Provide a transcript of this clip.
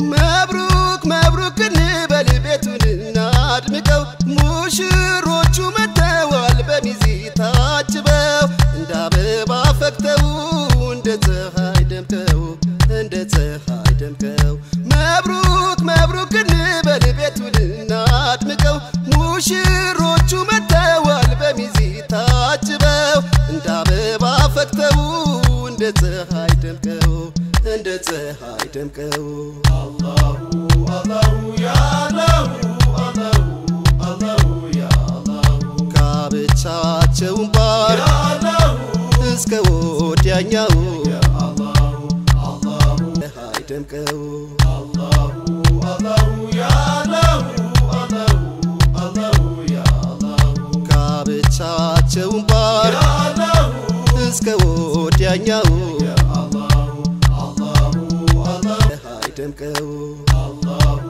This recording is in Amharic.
መብሩክ መብሩክ እንበል ቤቱን እናድምቀው ሙሽሮቹ መጥተዋል በሚዜ ታጅበው እንደ አበባ ፈክተው እንደ ፀሐይ ደምቀው እንደ ፀሐይ ደምቀው መብሩክ መብሩክ እንበል ቤቱን እናድምቀው ሙሽሮቹ መጥተዋል በሚዜ ታጅበው እንደ አበባ ፈክተው እንደ ፀሐይ ደምቀው እንደ ፀሐይ ደምቀው ጋብቻቸውን ባር እስከ ወዲያኛው ፀሐይ ደምቀው ጋብቻቸውን ባር እስከ ወዲያኛው ፀሐይ ደምቀው